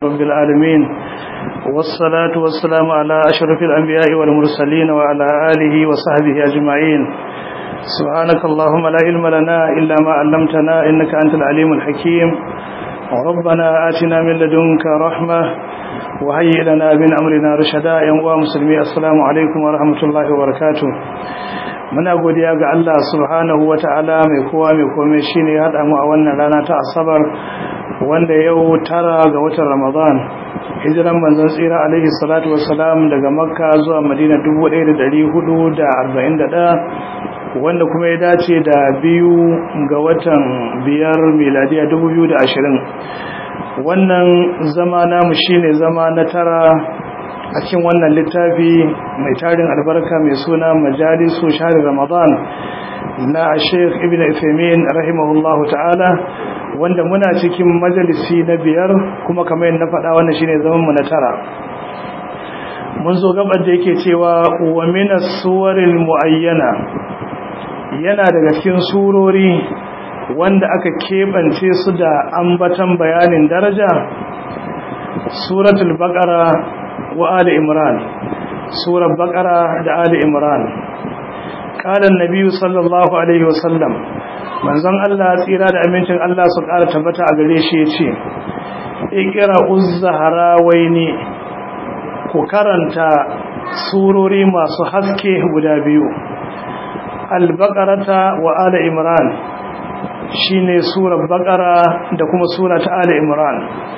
رب العالمين والصلاة والسلام على أشرف الأنبياء والمرسلين وعلى آله وصحبه أجمعين سبحانك اللهم لا علم لنا إلا ما علمتنا إنك أنت العليم الحكيم ربنا آتنا من لدنك رحمة وهيئ لنا من أمرنا رشدا يا مسلمي السلام عليكم ورحمة الله وبركاته muna godiya ga Allah subhanahu wata'ala mai kowa mai komai shine ya haɗa mu a wannan rana ta asabar wanda yau tara ga watan Ramadan hijiran manzon tsira alaihi salatu wassalam daga Makka zuwa Madina 1441 wanda kuma ya dace da biyu ga watan biyar miladiya 2020 wannan zama namu shine zama na tara a cikin wannan littafi mai tarin albarka mai suna majalisu shahar ramadan na sheikh ibn Uthaymeen rahimahullahu ta'ala wanda muna cikin majalisi na biyar kuma kamar yadda na faɗa wannan shine zaman mu na tara mun zo gabar da yake cewa wa min as-suwaril muayyana yana daga cikin surori wanda aka kebance su da ambatan bayanin daraja suratul baqara wa ali imran surar baqara da ali imran qala an-nabi sallallahu alaihi wasallam manzon Allah tsira da amincin Allah su ƙara tabbata a gare shi yace ikra uz-zahrawaini ku karanta surori masu haske guda biyu al-baqarata wa ali imran shine surar baqara da kuma sura ta ali imran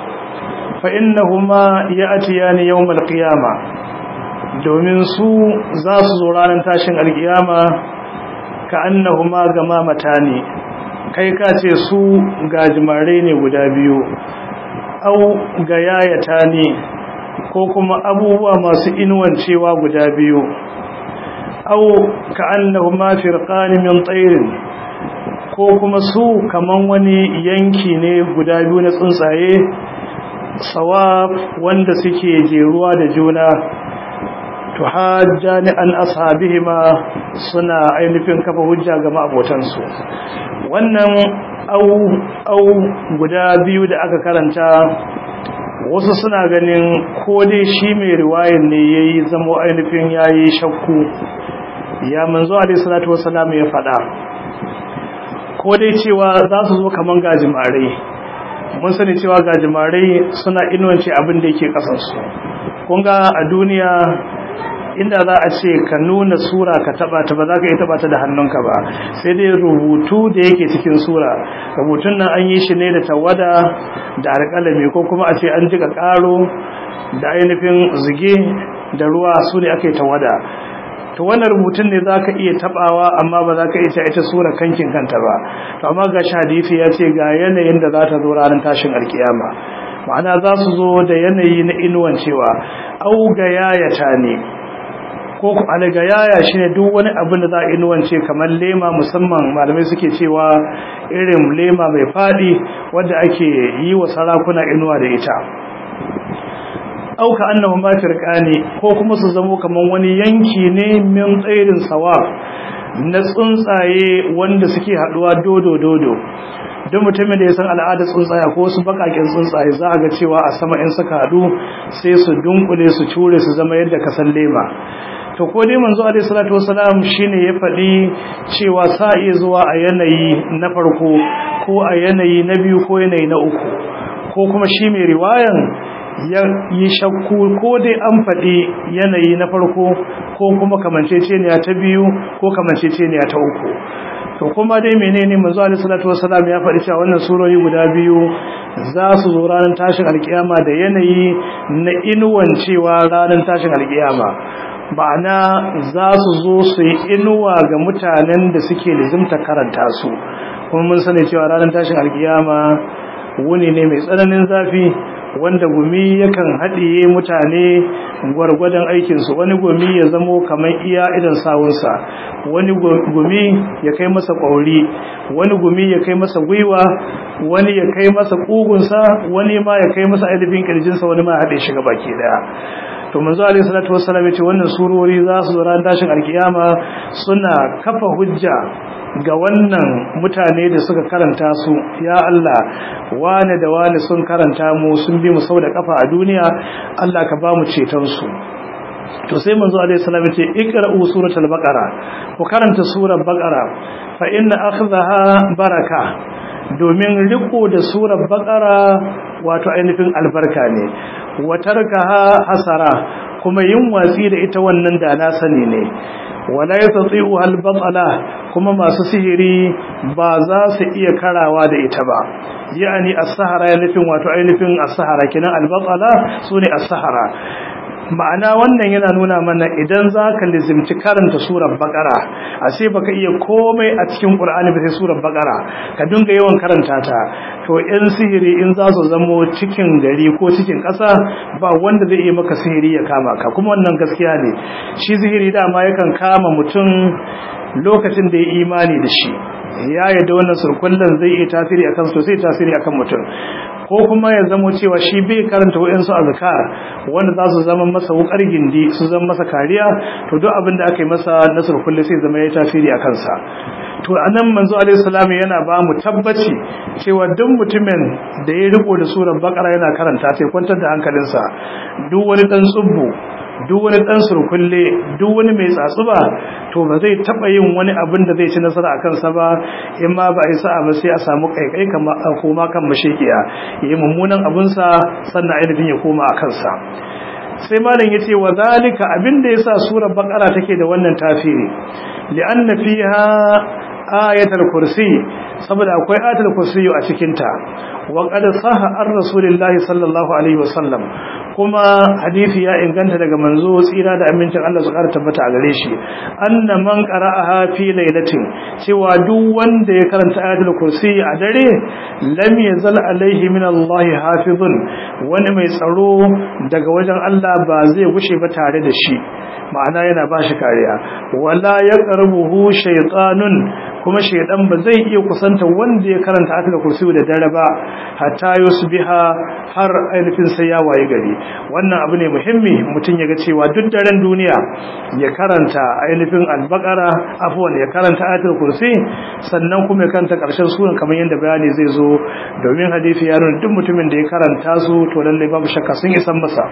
فإنهما يأتيان يوم القيامة domin su za su zo ranar tashin alkiyama ka annahuma gamamata ne kai ka ce su gajimare ne guda biyu au ga yayata ne ko kuma abubuwa masu inuwancewa guda biyu au ka annahuma firqani min tsairin ko kuma su kaman wani yanki ne guda biyu na tsuntsaye sawab wanda suke jeruwa da juna tuhajjani an ashabihima suna ainihin kafa hujja ga ma'abotansu wannan au au guda biyu da aka karanta wasu suna ganin ko dai shi mai riwayan ne yayi zamo ainihin yayi shakku ya manzo alaihi salatu wassalam ya faɗa ko dai cewa za su zo kaman gajimare mun sani cewa gajimarai suna inuwance abin da yake kasansu kunga a duniya inda za a ce ka nuna sura ka taba ta ba za ka yi taba ta da hannunka ba sai dai rubutu da yake cikin sura rubutun nan an yi shi ne da tawada da alƙalami ko kuma a ce an jika ƙaro da ainihin zuge da ruwa su ne aka yi tawada to wannan rubutun ne zaka iya tabawa amma ba zaka iya ita sura kankin kanta ba to amma ga hadisi ya ce ga yanayin da za ta zo ranar tashin alkiyama ma'ana za su zo da yanayi na inuwan cewa au ga yayata ne ko alaga yaya shine duk wani abin da za a inuwance kamar lema musamman malamai suke cewa irin lema mai fadi wanda ake yi wa sarakuna inuwa da ita auka annahu ma firqani ko kuma su zamo kaman wani yanki ne min tsairin sawa na tsuntsaye wanda suke haduwa dodo dodo duk mutumin da ya san al'adar tsuntsaye ko wasu bakakin tsuntsaye za a ga cewa a sama in suka hadu sai su dunkule su cure su zama yadda ka san lema to ko dai manzo alaihi salatu wasalam shine ya faɗi cewa sa iya zuwa a yanayi na farko ko a yanayi na biyu ko yanayi na uku ko kuma shi mai riwayan ya yi shakku ko dai an faɗi yanayi na farko ko kuma kamanceceniya ta biyu ko kamanceceniya ta uku to kuma dai menene manzo alaihi salatu wasalam ya faɗi cewa wannan surori guda biyu za su zo ranar tashin alkiyama da yanayi na inuwan cewa ranar tashin alkiyama ba'ana za su zo su yi inuwa ga mutanen da suke lizimta karanta su kuma mun sani cewa ranar tashin alkiyama wuni ne mai tsananin zafi wanda gumi yakan haɗiye mutane gwargwadon aikinsu wani gumi ya zamo kamar iya idan sawunsa wani gumi ya kai masa ƙwauri wani gumi ya kai masa gwiwa wani ya kai masa ƙugunsa wani ma ya kai masa ainihin ƙirjinsa wani ma ya haɗe shiga baki ɗaya to manzo alaihi salatu wassalam yace wannan surori za su ran dashin alkiyama suna kafa hujja ga wannan mutane da suka karanta su ya Allah wane da wane sun karanta mu sun bi mu sau da kafa a duniya Allah ka ba mu ceton su to sai manzo alaihi salam yace iqra'u suratul baqara ku karanta surar baqara fa inna akhdaha baraka domin riko da surar baqara wato ainihin albarka ne wa tarkaha hasara kuma yin watsi da ita wannan da na sani ne wala yastati'u al-batala kuma masu sihiri ba za su iya karawa da ita ba yani as-sahara ya nufin wato ainihin as-sahara kinan al-batala sune as-sahara ma'ana wannan yana nuna mana idan za ka lizimci karanta surar bakara a sai baka iya komai a cikin ƙur'ani ba sai surar bakara ka dinga yawan karanta ta to yan sihiri in za su zamo cikin gari ko cikin ƙasa ba wanda zai iya maka sihiri ya kama ka kuma wannan gaskiya ne shi sihiri dama yakan kama mutum lokacin da ya imani da shi ya yadda wannan surkullen zai iya tasiri akan so sai tasiri akan mutum ko kuma ya zamo cewa shi bai karanta wayansu azkar wanda za su zama masa wukar gindi su zama masa kariya to duk abin da aka yi masa na surkulle sai zama ya tasiri a kansa to anan manzo alaihi salam yana ba mu tabbaci cewa duk mutumin da ya riko da surar bakara yana karanta sai kwantar da hankalinsa duk wani dan tsubbu duk wani dan surkulle duk wani mai tsatsuba to ba zai taba yin wani abin da zai ci nasara a kansa ba in ma ba a yi sa'a ba sai a samu kaikai kama koma kan mashekiya yayi mummunan abin sa sannan ainihin ya koma a kansa sai malam yace wa zalika abin da yasa surar baqara take da wannan tafiri li'anna fiha ayatul kursi saboda akwai ayatul kursi a cikin ta wa qad sahha ar-rasulillahi sallallahu alaihi wasallam kuma hadisi ya inganta daga manzo tsira da amincin Allah su ƙara tabbata a gare shi anna man qara'aha fi lailatin cewa duk wanda ya karanta ayatul kursi a dare lam yazal alaihi min Allah hafizun wani mai tsaro daga wajen Allah ba zai gushe ba tare da shi ma'ana yana ba shi kariya wala yaqrabuhu shaytanun kuma shaydan ba zai iya kusanta wanda ya karanta ayatul kursi da dare ba hatta yusbiha har ainihin sai ya waye gari wannan abu ne muhimmi mutum ya ga cewa duk daren duniya ya karanta ainihin albakara afwan ya karanta ayatul kursi sannan kuma ya karanta karshen suran kamar yadda bayani zai zo domin hadisi ya nuna duk mutumin da ya karanta su to lallai babu shakka sun isan masa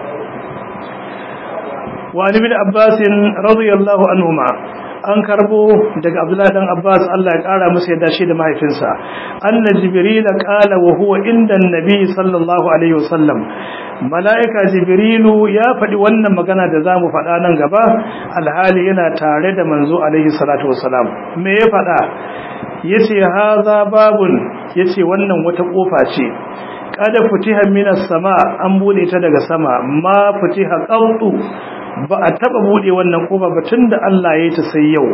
wa ibn abbas radiyallahu anhuma an karbo daga Abdullahi dan Abbas Allah ya kara masa yadda shi da mahaifinsa anna jibril qala wa huwa inda annabi sallallahu alaihi wasallam malaika jibrilu ya faɗi wannan magana da zamu faɗa nan gaba alhali yana tare da manzo alaihi salatu wasalam me ya faɗa yace haza babun yace wannan wata kofa ce kada futiha minas sama an bude ta daga sama ma futiha qattu ba a taba bude wannan kofa ba tunda Allah ya yi ta sai yau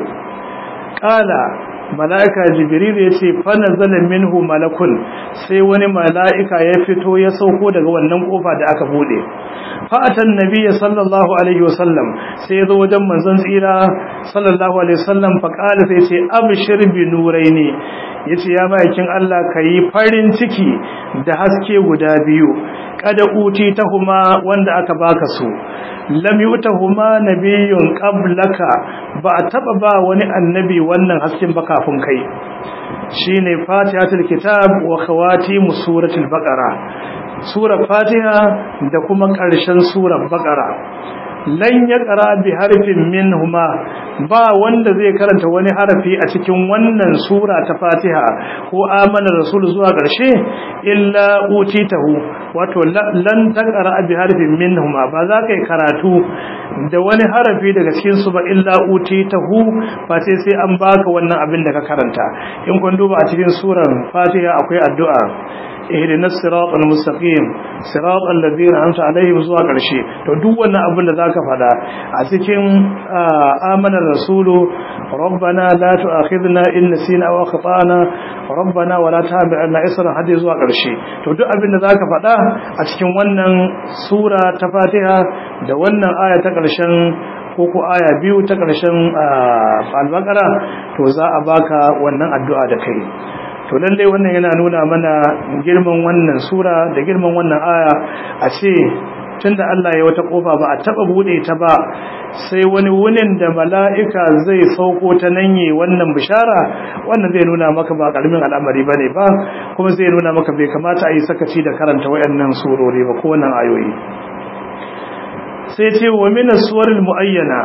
kala malaika jibril ya ce fa nazala minhu malakun sai wani malaika ya fito ya sauko daga wannan kofa da aka bude fa atan nabiyyi sallallahu alaihi wasallam sai ya zo wajen manzon tsira sallallahu alaihi wasallam fa kala sai ce abshir bi nuraini yace ya bayakin Allah kai farin ciki da haske guda biyu kada uti tahuma wanda aka baka su lam yutahuma nabiyyun qablaka ba taba ba wani annabi wannan hasken ba kafin kai shine fatihatul kitab wa khawatim suratul baqara surar fatiha da kuma ƙarshen surar baqara lan yaqra bi harfin minhuma ba wanda zai karanta wani harafi a cikin wannan sura ta Fatiha ko amana rasul zuwa ƙarshe illa utitahu wato lan taqra bi harfin minhuma ba za ka yi karatu da wani harafi daga cikin su ba illa utitahu ba sai sai an baka wannan abin da ka karanta in kun duba a cikin surar Fatiha akwai addu'a ihdina siratal mustaqim siratal ladina an'amta alaihim zuwa karshe to duk wannan abin da zaka fada a cikin amanar rasulu rabbana la tu'akhidna in nasina aw akhtana rabbana wala tahmilna isran hadi zuwa karshe to duk abin da zaka fada a cikin wannan sura ta Fatiha da wannan aya ta karshen ko ko aya biyu ta karshen al-Baqara to za a baka wannan addu'a da kai to lallai wannan yana nuna mana girman wannan sura da girman wannan aya a ce tunda Allah ya wata kofa ba a taba bude ta ba sai wani wunin da mala'ika zai sauko ta nanye wannan bishara wannan zai nuna maka ba karamin al'amari bane ba kuma zai nuna maka bai kamata a yi sakaci da karanta wayannan surori ba ko wannan ayoyi sai ce wa min as-suwaril muayyana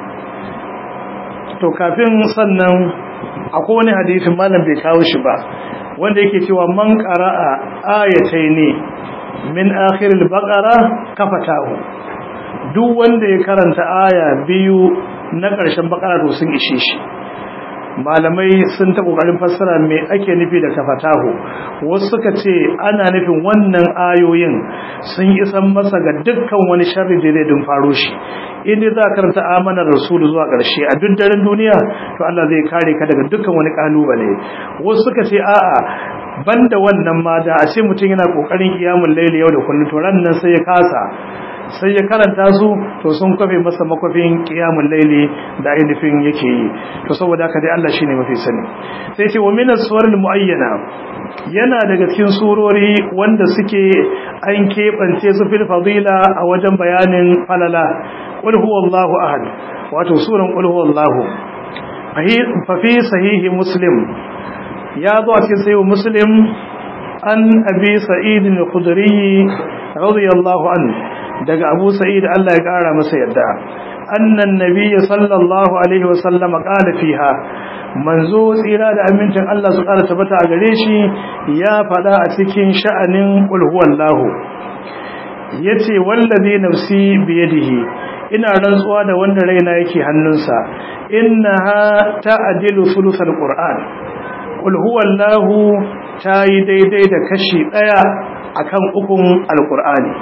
to kafin sannan akwai wani hadisin malam bai kawo shi ba wanda yake cewa man qara'a ayataini min akhiril baqara kafatahu duk wanda ya karanta aya biyu na ƙarshen baqara to sun ishe shi malamai sun ta kokarin fassara me ake nufi da kafatahu wasu suka ce ana nufin wannan ayoyin sun isan masa ga dukkan wani sharri da zai faro shi inda za ka karanta amanar rasulu zuwa ƙarshe a duk daren duniya to Allah zai kare ka daga dukkan wani kalubale wasu suka ce a'a banda wannan ma da a ce mutum yana kokarin kiyamul laili yau da kullum to ran nan sai ya kasa sai ya karanta su to sun kafe masa makwafin qiyamul laili da ainihin yake yi to saboda haka dai Allah shine mafi sani sai ce wa min as-suwar muayyana yana daga cikin surori wanda suke an kebance su fil fadila a wajen bayanin falala qul huwallahu ahad wato suran qul huwallahu fa fi sahihi muslim ya zo a cikin sahihi muslim an abi sa'id al-khudri radiyallahu anhu daga Abu Sa'id Allah ya kara masa yadda annan nabiyyi sallallahu alaihi wasallam qala fiha manzo tsira da amincin Allah su kara tabbata a gare shi ya fada a cikin sha'anin qul huwallahu yace wallazi nafsi biyadihi ina rantsuwa da wanda raina yake hannunsa innaha ta'dilu thuluthal qur'an qul huwallahu tayi daidai da kashi daya akan ukun alqur'ani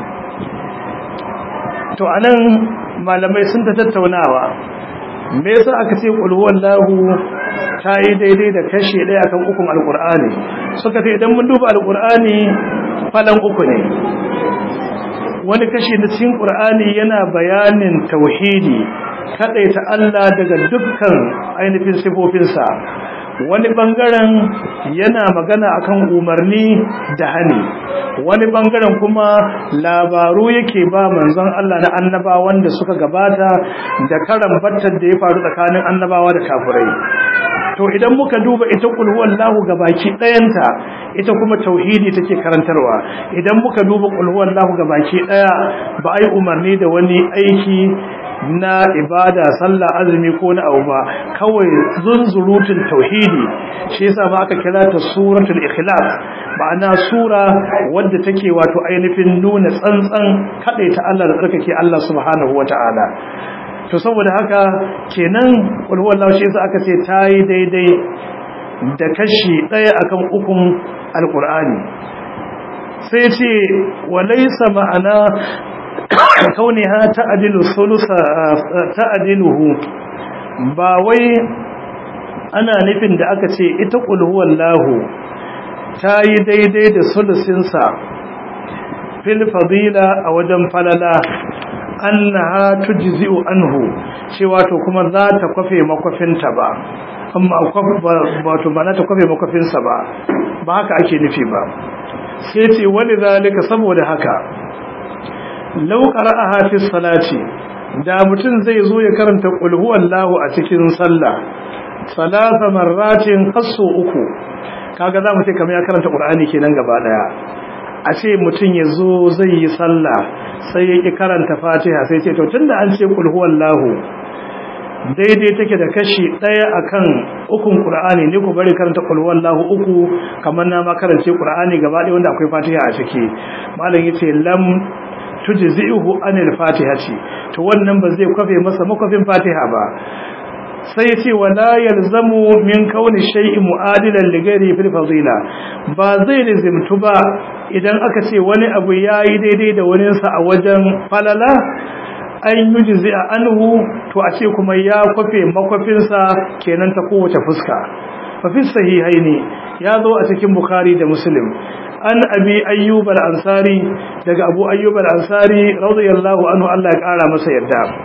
to anan malamai sun ta tattaunawa me yasa aka ce qul huwallahu tayi daidai da kashi daya kan ukun alqur'ani suka ce idan mun duba alqur'ani falan uku ne wani kashi na cikin qur'ani yana bayanin tauhidi kadaita Allah daga dukkan ainihin sifofinsa wani bangaren yana magana akan umarni da hani wani bangaren kuma labaru yake ba manzon Allah na annabawan da suka gabata da karan battar da ya faru tsakanin annabawa da kafirai to idan muka duba ita kul huwallahu gabaki dayanta ita kuma tauhidi take karantarwa idan muka duba kul huwallahu gabaki daya ba ai umarni da wani aiki na ibada sallah azumi ko na abu ba kawai zunzurutun tauhidi shi yasa ba aka kira ta suratul ikhlas ma'ana sura wadda take wato ainihin nuna tsantsan ta Allah da tsarkake Allah subhanahu wata'ala to saboda haka kenan qul huwallahu shi yasa aka ce tayi daidai da kashi daya akan ukun alqur'ani sai ce walaysa ma'ana kauniha ta'dilu thulutha ta'diluhu ba wai ana nufin da aka ce ita qul huwallahu tayi daidai da sulusin sa fil fadila a wajen falala annaha tujzi'u anhu cewa to kuma za ta kwafe makwafinta ba amma wato ba na ta kwafe makwafinsa ba ba haka ake nufi ba sai ce wani zalika saboda haka lau qara'aha fi salati da mutum zai zo ya karanta qul huwallahu a cikin sallah salasa marratin hasu uku kaga za mu ce kamar ya karanta qur'ani kenan gaba daya a ce mutum ya zo zai yi sallah sai ya ki karanta fatiha sai ce to tunda an ce qul huwallahu daidai take da kashi daya akan ukun qur'ani ne ku bari karanta qul huwallahu uku kamar na ma karance qur'ani gaba daya wanda akwai fatiha a ciki malam yace lam tujzi'uhu anil fatihati to wannan ba zai kwafe masa makwafin fatiha ba sai ya ce wala yalzamu min kauni shay'in mu'adilan li ghairi fil fadila ba zai lazimtu ba idan aka ce wani abu yayi daidai da wani sa a wajen falala an yujzi anhu to a ce kuma ya kwafe makwafin sa kenan ta kowace fuska fa fi sahihaini ya zo a cikin bukhari da muslim an abi ayyub al-ansari daga abu ayyub al-ansari radiyallahu anhu Allah ya kara masa yarda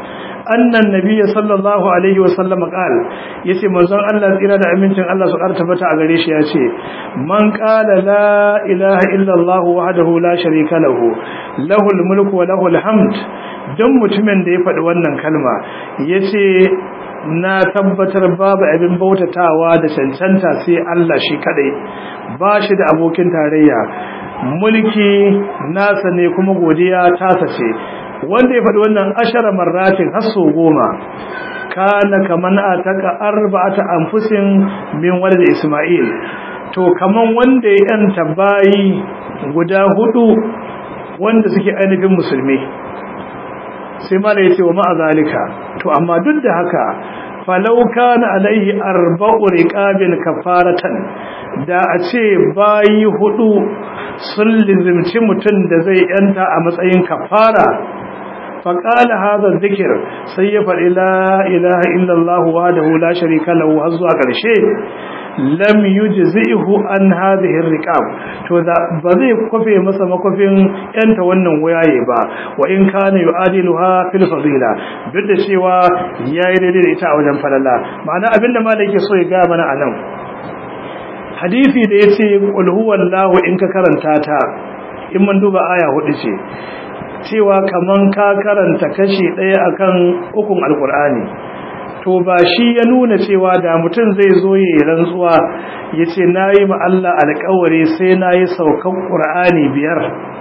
annan nabiyyi sallallahu alaihi wa sallam qal yace manzon Allah tsira da amincin Allah su karta bata a gare shi yace man qala la ilaha illa Allah wahdahu la sharika lahu lahul mulku wa lahul hamd dan mutumin da ya faɗi wannan kalma yace na tabbatar babu abin bautatawa da cancanta sai Allah shi kadai ba shi da abokin tarayya mulki nasa ne kuma godiya tasa ce wanda ya faɗi wannan ashara marratin har sau goma kana kaman ataka arba'ata anfusin min walad isma'il to kaman wanda ya yanta bayi guda hudu wanda suke ainihin musulmi sai mala yace wa ma'a zalika to amma duk da haka falau kana alaihi arba'u riqabil kafaratan da a ce bayi hudu sun lizimci mutum da zai yanta a matsayin kafara فقال هذا الذكر سيفعل لا إله إلا الله وحده لا شريك له هزوا قرشي لم يجزئه عن هذه الرقاب to da ba zai kofe masa makofin yanta wannan wayaye ba wa in kana yu'adiluha fil fadila duk da cewa yayi daidai da ita a wajen falala ma'ana abinda malai yake so ya ga mana anan hadisi da yace qul huwallahu in ka karanta ta in mun duba aya hudu ce cewa kaman ka karanta kashi ɗaya akan ukun alkur'ani to ba shi ya nuna cewa da mutum zai zo ya yi rantsuwa ya ce na yi Allah alkawari sai na yi saukan ƙur'ani biyar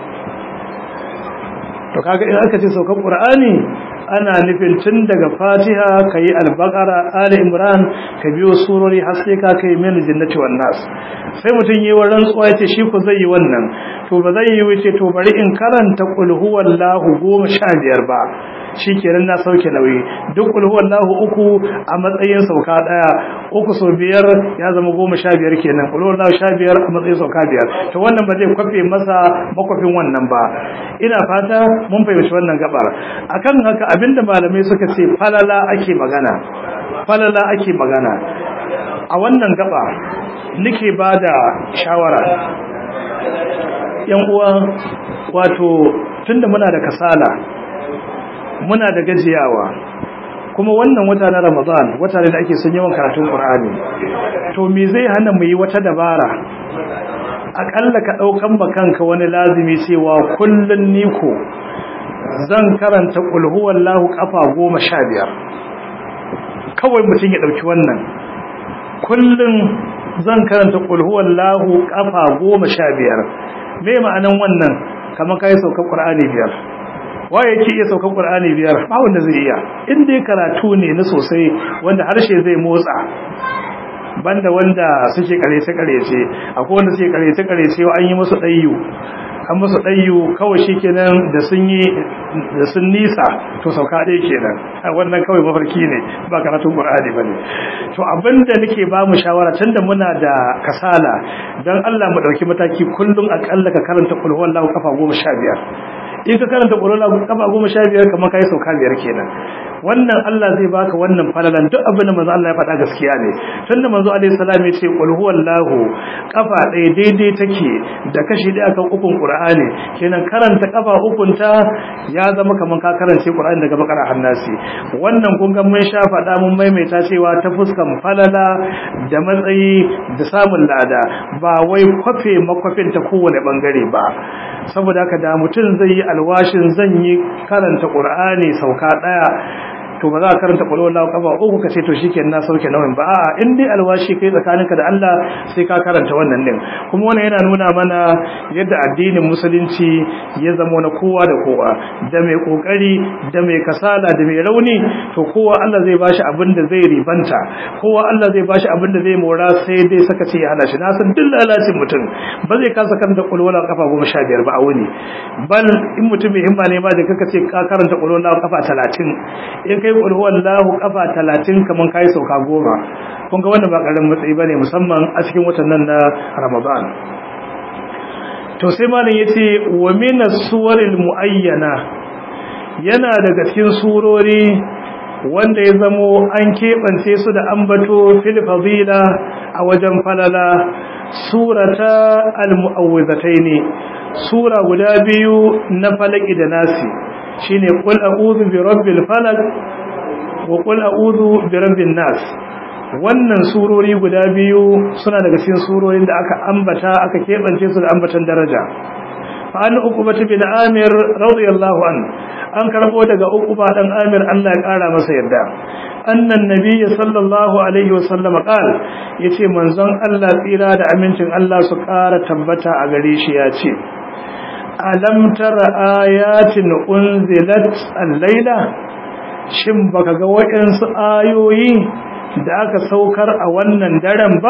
to kaga in aka ce saukan ƙur'ani ana nufin tun daga fatiha ka yi albakara ali imran ka biyo surori har sai ka kai min jinnati wan nas sai mutum yi wa rantsuwa yace shi ku zai yi wannan to ba zai yi wuce to bari in karanta qul huwallahu goma sha biyar ba shikenan na sauke nauyi duk qul huwallahu uku a matsayin sauka daya uku so biyar ya zama goma sha biyar kenan qul huwallahu sha biyar a matsayin sauka biyar to wannan ba zai kwafe masa makwafin wannan ba ina fata mun fahimci wannan gabar akan haka abinda malamai suka ce falala ake magana falala ake magana a wannan gaba nake bada shawara yan uwa wato tunda muna da kasala muna da gajiyawa kuma wannan wata na Ramadan wata ne da ake son yawan karatun Qur'ani to me zai hana mu yi wata dabara akalla ka daukan bakanka wani lazimi cewa kullun niko zan karanta qul huwallahu kafa 15 kawai mutum ya dauki wannan kullun zan karanta qul huwallahu kafa 15 me ma'anan wannan kamar kai saukar Qur'ani biyar waye yake iya saukar Qur'ani biyar ba wanda zai iya in dai karatu ne na sosai wanda harshe zai motsa banda wanda suke karece karece akwai wanda suke karece karece an yi musu dayyu an musu dayyu kawai shikenan da sun yi da sun nisa to sauka dai kenan wannan kawai mafarki ne ba karatun Qur'ani bane to abinda nake ba mu shawara tunda muna da kasala dan Allah mu dauki mataki kullun akalla ka karanta qul huwallahu kafa 15 in ka karanta ƙorola kafa goma sha biyar kamar ka yi sauka biyar kenan wannan Allah zai baka wannan falalan duk abin da manzo Allah ya faɗa gaskiya ne tunda manzo alaihi salam ya ce qul huwallahu kafa ɗaya daidai take da kashi ɗaya kan ukun qur'ani kenan karanta kafa ukun ta ya zama kamar ka karance qur'ani daga bakara hannasi wannan kun ga mun sha faɗa mun maimaita cewa ta fuskan falala da matsayi da samun lada ba wai kwafe makwafin ta kowane bangare ba saboda haka da mutum zai yi alwashin zan yi karanta qur'ani sauka daya to ba za ka karanta qul huwallahu kafa uku kace to shikenan na sauke nawan ba a'a in dai alwashi kai tsakaninka da Allah sai ka karanta wannan din kuma wannan yana nuna mana yadda addinin musulunci ya zama na kowa da kowa da mai kokari da mai kasala da mai rauni to kowa Allah zai bashi abin da zai ribanta kowa Allah zai bashi abin da zai mora sai dai saka ce ya hana shi na san duk lalacin mutum ba zai kasa karanta qul huwallahu kafa 15 ba a wuni bal in mutum mai himma ne ma da kaka ce ka karanta qul huwallahu kafa 30 in kai qul huwallahu kafa 30 kaman kai sauka goma kun ga wannan ba karamin matsayi bane musamman a cikin watan nan na Ramadan to sai malam yace wa min as-suwaril muayyana yana daga cikin surori wanda ya zamo an keɓance su da ambato fil fadila a wajen falala surata al-mu'awwidhataini sura guda biyu na falaki da nasi shine qul a'udhu bi rabbil falaq wa qul a'udhu bi rabbin nas wannan surori guda biyu suna daga cikin surorin da aka ambata aka kebance su da ambatan daraja fa an uqbah bin amir radiyallahu an an karbo daga uqba dan amir Allah ya kara masa yarda annan nabiy sallallahu alaihi wasallam qala yace manzon Allah tsira da amincin Allah su kara tabbata a gare shi yace alam tara ayatin unzilat al-laila shin baka ga waɗansu ayoyi da aka saukar a wannan daren ba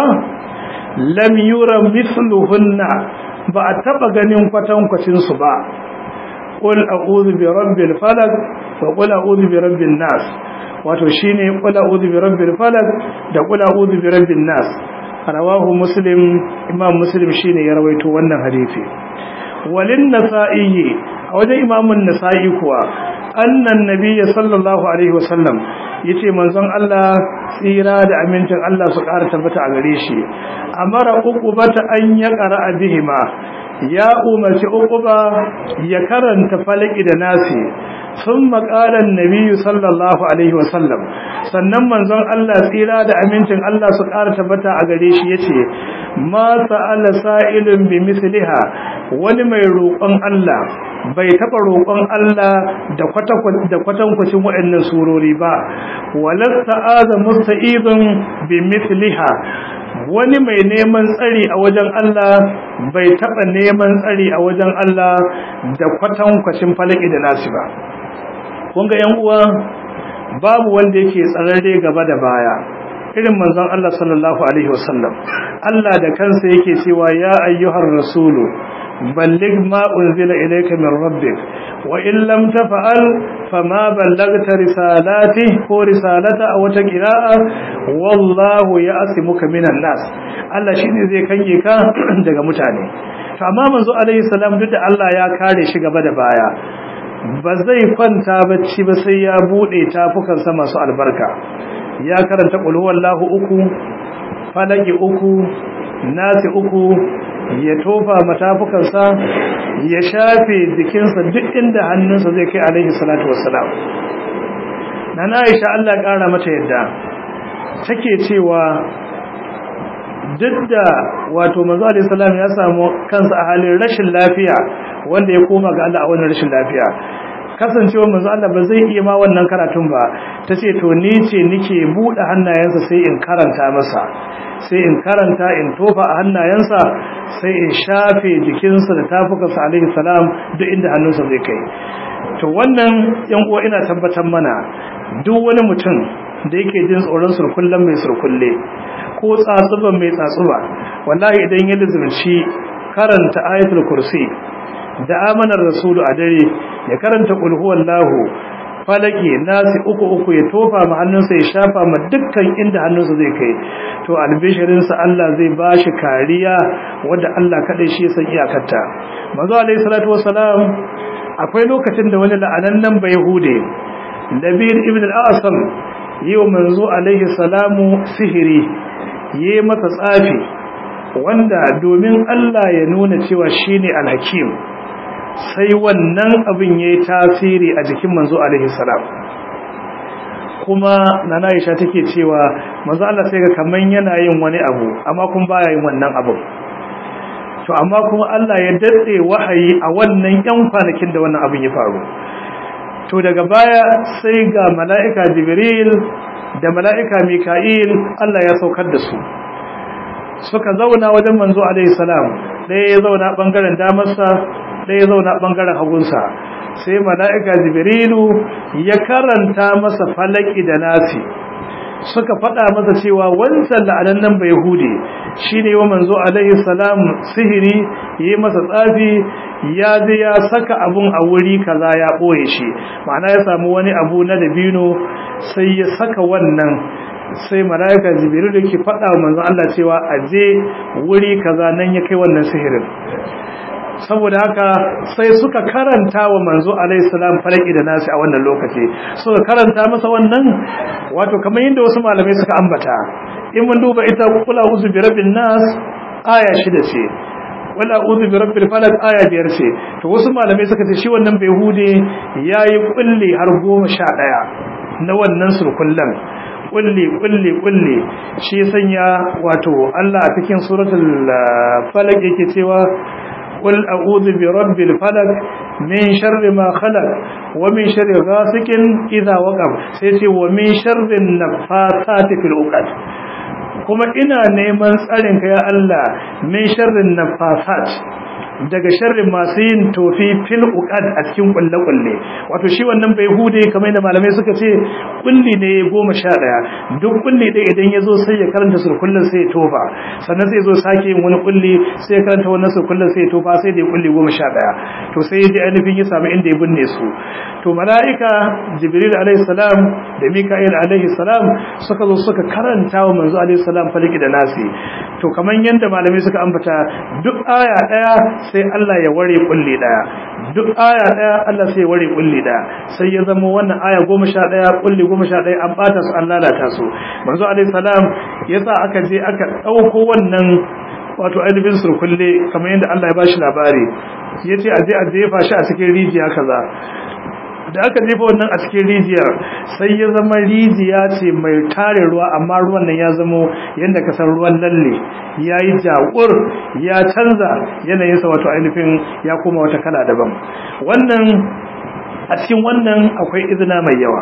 lam yura mithluhunna ba a taba ganin kwatankwacin su ba qul a'udhu bi rabbil falaq wa qul a'udhu bi rabbin nas wato shine qul a'udhu bi rabbil falaq da qul a'udhu bi rabbin nas rawahu muslim imam muslim shine ya rawaito wannan hadisi walin nasa'i a wajen imamun nasa'i kuwa annan nabiyyi sallallahu alaihi wasallam yace manzon Allah tsira da amincin Allah su ƙara tabbata a gare shi amara uqubata an ya qara bihima ya umarci uquba ya karanta falaki da nasi thumma qala an-nabiy sallallahu alaihi wasallam sannan manzon Allah tsira da amincin Allah su ƙara tabbata a gare shi yace ma sa'ala sa'ilun bi misliha wani mai roƙon Allah bai taɓa roƙon Allah da kwatankwacin waɗannan surori ba walasta aza musta'izun bi mithliha wani mai neman tsari a wajen Allah bai taɓa neman tsari a wajen Allah da kwatankwacin falaki da nasi ba kun ga 'yan uwa babu wanda yake tsararre gaba da baya irin manzon Allah sallallahu alaihi wasallam Allah da kansa yake cewa ya ayyuhar rasulu balligh ma unzila ilayka min rabbik wa in lam taf'al fama ballagta risalati ko risalata aw ta qira'a wallahu ya'simuka minan nas Allah shine zai kange ka daga mutane to amma manzo alaihi salam duk da Allah ya kare shi gaba da baya ba zai kwanta bacci ba sai ya bude tafukansa masu albarka ya karanta qul huwallahu uku falaki uku nasi uku ya tofa matafukansa ya shafe jikinsa duk inda hannunsa zai kai alaihi salatu wassalam na Aisha Allah ƙara mata yadda take cewa duk da wato manzo alaihi salam ya samu kansa a halin rashin lafiya wanda ya koma ga Allah a wannan rashin lafiya kasancewa manzo Allah ba zai iya ma wannan karatun ba tace to ni ce nike bude hannayensa sai in karanta masa sai in karanta in tofa a hannayensa sai in shafe jikinsa da tafukansa alaihi salam duk inda hannunsa zai kai to wannan yan uwa ina tabbatar mana duk wani mutum da yake jin tsoron surkullen mai surkulle ko tsatsuban mai tsatsuba wallahi idan ya lizumci karanta ayatul kursi da amanar rasulu a dare ya karanta qul huwallahu falaki nasi uku uku ya tofa ma hannunsa ya shafa ma dukkan inda hannunsa zai kai to albishirinsa Allah zai bashi kariya wanda Allah kadai shi ya san iyakarta manzo alaihi salatu wassalam akwai lokacin da wani la'anannan bayhude Nabir ibn al-Asam yau manzo alaihi salamu sihiri yi masa tsafi wanda domin Allah ya nuna cewa shine al-hakim sai wannan abin yayi tasiri a jikin manzo alaihi salam kuma nana Aisha take cewa manzo Allah sai ga kaman yana yin wani abu amma kun baya yin wannan abu to amma kuma Allah ya datse wahayi a wannan yan kwanakin da wannan abin ya faru to daga baya sai ga mala'ika Jibril da mala'ika Mika'il Allah ya saukar da su suka zauna wajen manzo alaihi salam ɗaya ya zauna ɓangaren damarsa ɗaya ya zauna ɓangaren hagunsa sai mala'ika jibrilu ya karanta masa falaki da nasi suka faɗa masa cewa wancan la'anan nan bai hude shi ne wa manzo alaihi salam sihiri yi masa tsafi ya je ya saka abun a wuri kaza ya ɓoye shi ma'ana ya samu wani abu na dabino sai ya saka wannan sai malaika jibril da ke faɗa wa manzon Allah cewa aje wuri kaza nan ya kai wannan sihirin saboda haka sai suka karanta wa manzo alaihi salam falaki da nasi a wannan lokaci suka karanta masa wannan wato kamar yadda wasu malamai suka ambata in mun duba ita kula uzu bi rabbin nas aya shida ce wala uzu bi rabbil falaq aya biyar ce to wasu malamai suka ce shi wannan bai hude yayi kulli har goma sha ɗaya na wannan surkullan kulli kulli kulli shi sanya wato Allah a cikin suratul falaq yake cewa qul a'udhu bi rabbil falaq min sharri ma khalaq wa min sharri ghasiqin idha waqab sai ce wa min sharri nafathati fil uqad kuma ina neman tsarin ka ya Allah min sharri nafasat daga sharrin masu yin tofi fil uqad a cikin kulle kulle wato shi wannan bai hude kamar da malamai suka ce kulli ne goma sha ɗaya duk kulli ɗaya idan ya zo sai ya karanta surkullen sai ya tofa sannan sai ya zo sake yin wani kulli sai ya karanta wannan surkullen sai ya tofa sai da ya kulli goma sha ɗaya to sai ya ji ainihin ya samu inda ya binne su to mala'ika jibril alaihi salam da mika'il alaihi salam suka zo suka karanta wa manzo alaihi salam faliki da nasi to kamar yadda malamai suka ambata duk aya ɗaya sai Allah ya ware kulli daya duk aya daya Allah sai ya ware kulli daya sai ya zama wannan aya 11 kulli 11 an bata su an lalata su manzo alaihi salam yasa aka je aka dauko wannan wato ainihin surkulle kamar yadda Allah ya bashi labari yace aje a jefa shi a cikin rijiya kaza da aka jefa wannan a cikin rijiyar sai ya zama rijiya ce mai tare ruwa amma ruwan nan ya zamo yadda ka san ruwan lalle ya yi jaƙur ya canza yanayinsa wato ainihin ya koma wata kala daban wannan a cikin wannan akwai izina mai yawa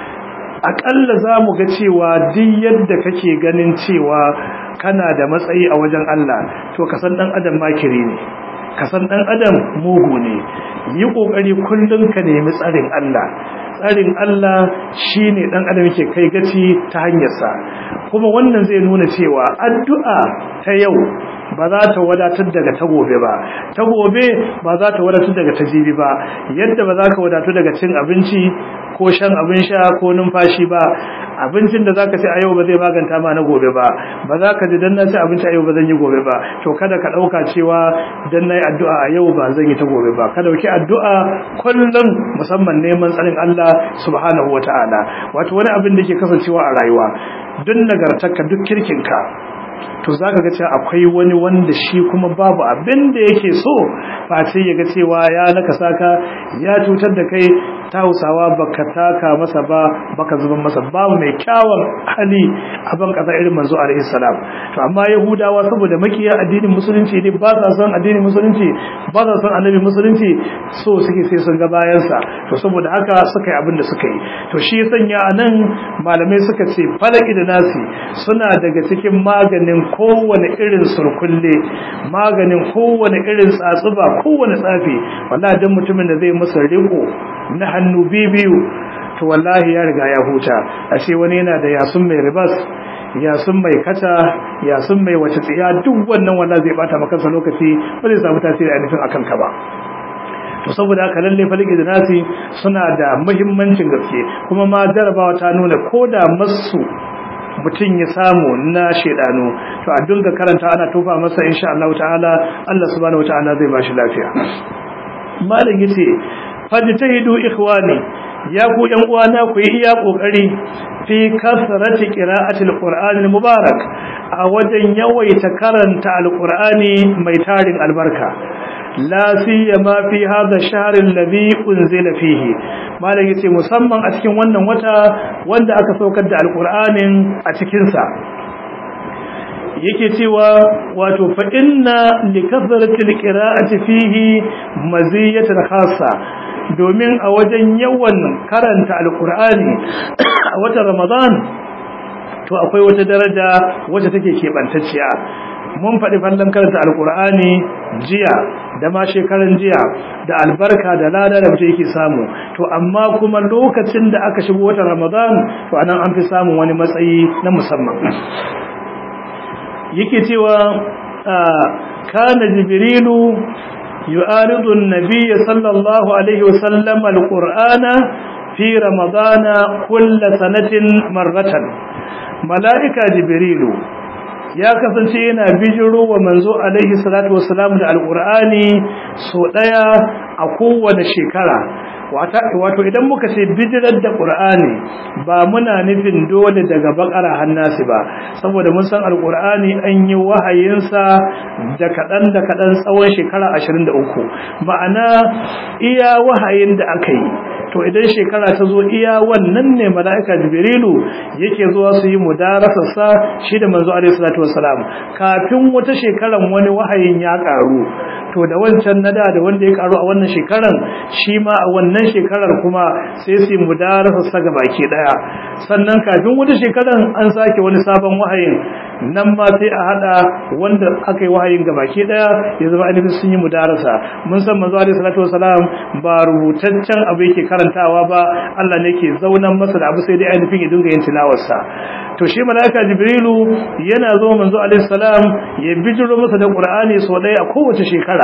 aƙalla za mu ga cewa duk yadda kake ganin cewa kana da matsayi a wajen Allah to ka san ɗan adam makiri ne ka san ɗan adam mugu ne yi ƙoƙari kullum ka nemi tsarin Allah tsarin Allah shi ne ɗan adam yake kai gaci ta hanyarsa kuma wannan zai nuna cewa addu'a ta yau ba za ta wadatar daga ta gobe ba ta gobe ba za ta wadatar daga ta jibi ba yadda ba za ka wadatu daga cin abinci ko shan abin sha ko numfashi ba abincin da zaka ci a yau ba zai maganta ma na gobe ba ba za ka ji dan na ci abinci a yau ba zan yi gobe ba to kada ka dauka cewa dan nayi addu'a a yau ba zan yi ta gobe ba ka dauki addu'a kullum musamman neman tsarin Allah subhanahu wataala wato wani abin da ke kasancewa a rayuwa duk nagartarka duk kirkinka to zaka ga cewa akwai wani wanda shi kuma babu abin da yake so ba sai ya ga cewa ya naka saka ya cutar da kai ta hausawa baka taka masa ba baka zuban masa babu mai kyawun hali a ban kasa irin manzo alaihi salam to amma yahudawa saboda makiya addinin musulunci ne ba sa son addinin musulunci ba sa son annabi musulunci so suke sai sun ga bayansa to saboda haka suka yi abin da suka yi to shi ya sanya anan malamai suka ce falaki da nasi suna daga cikin maganin kowane irin surkulle maganin kowane irin tsatsuba kowane tsafi wallahi dan mutumin da zai masa riko na hannu bibiyu to wallahi ya riga ya huta ashe wani yana da yasun mai ribas yasun mai kata yasun mai wace tsiya duk wannan wallahi zai bata maka lokaci ba zai samu tasiri a nufin akan ka ba to saboda haka lalle faliki da nasi suna da muhimmancin gaske kuma ma jarabawa ta nuna ko da masu mutum ya samu na shedanu to a dinga karanta ana tofa masa insha Allah ta'ala Allah subhanahu wata'ala zai bashi lafiya malam yace fajtahidu ikhwani ya ku yan uwana ku yi iya kokari fi kasrati qira'ati alqur'ani mubarak a wajen yawaita karanta alqur'ani mai tarin albarka la siyama fi hadha ash-shahr alladhi unzila fihi malam yace musamman a cikin wannan wata wanda aka saukar da alqur'anin a cikin sa yake cewa wato fa inna likathrati alqira'ati fihi maziyatan khassa domin a wajen yawan karanta alqur'ani a watan ramadan to akwai wata daraja wacce take kebantacciya mun faɗi fallon karanta alkur'ani jiya da ma shekaran jiya da albarka da lada da mutum yake samu to amma kuma lokacin da aka shigo watan ramadan to anan an fi samun wani matsayi na musamman yake cewa kana jibrilu yu'aridu an-nabiy sallallahu alaihi wasallam alqur'ana fi ramadana kull sanatin marratan mala'ika jibrilu ya kasance yana bijiro wa manzo alaihi salatu wassalam da alqur'ani so daya a kowane shekara wato idan muka ce bijirar da qur'ani ba muna nufin dole daga bakara hannasi ba saboda mun san alqur'ani an yi wahayinsa da kadan da kadan tsawon shekara 23 ma'ana iya wahayin da aka yi to idan shekara ta zo iya wannan ne mala'ika jibrilu yake zuwa su yi mudarasa sa shi da manzo alaihi salatu wassalam kafin wata shekaran wani wahayin ya karu to da wancan nada da wanda ya karu a wannan shekaran shi ma a wannan shekarar kuma sai su yi mudarasa sa ga baki daya sannan kafin wata shekaran an sake wani sabon wahayin nan ma sai a hada wanda aka yi wahayin ga baki daya ya zama ainihin sun yi mudarasa mun san manzo alaihi salatu wasalam ba rubutaccen abu yake karantawa ba Allah ne ke zaunan masa da abu sai dai ainihin ya dinga yin tilawarsa to shi malaika jibrilu yana zo manzo alaihi salam ya bijiro masa da qur'ani so daya a kowace shekara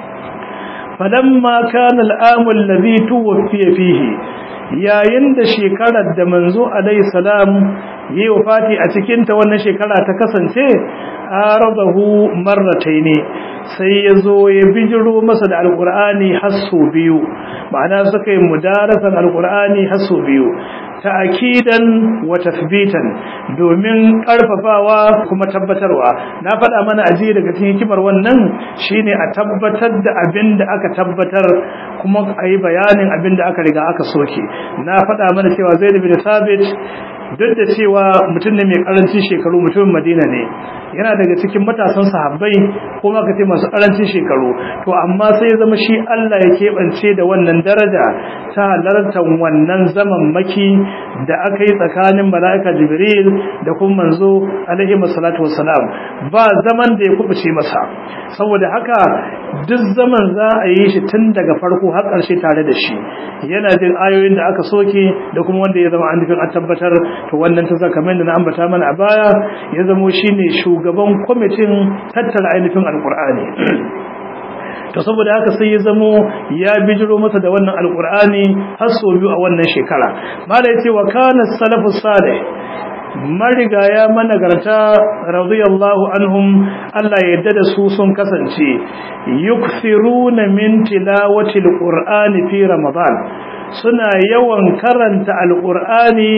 falamma kana al'amu alladhi tuwfiya fihi yayin da shekarar da manzo alaihi salam yi wafati a cikin ta wannan shekara ta kasance aradahu marrataini sai yazo ya bijiro masa da alqur'ani hasu biyu ma'ana suka yi mudarasan alqur'ani hasu biyu ta'kidan wa tathbitan domin karfafawa kuma tabbatarwa na faɗa mana aji daga cikin hikimar wannan shine a tabbatar da abin da aka tabbatar kuma a yi bayanin abin da aka riga aka soke na faɗa mana cewa zaid bin sabit duk da cewa mutum ne mai karancin shekaru mutumin madina ne yana daga cikin matasan sahabbai ko ma kace masu karancin shekaru to amma sai zama shi Allah ya keɓance da wannan daraja ta halartar wannan zaman maki da aka yi tsakanin mala'ika jibril da kuma manzo alaihi salatu wassalam ba zaman da ya kubuce masa saboda haka duk zaman za a yi shi tun daga farko har ƙarshe tare da shi yana jin ayoyin da aka soke da kuma wanda ya zama an nufin an tabbatar to wannan ta zaka mai da na ambata mana a baya ya zamo shine shugaban kwamitin tattara ainihin alkur'ani to saboda haka sai ya zamo ya bijiro masa da wannan alkur'ani har sau biyu a wannan shekara mala yace wa kana salafu salih marigaya managarta radiyallahu anhum Allah ya yarda da su sun kasance yukthiruna min tilawati alqur'ani fi ramadan suna yawan karanta alqur'ani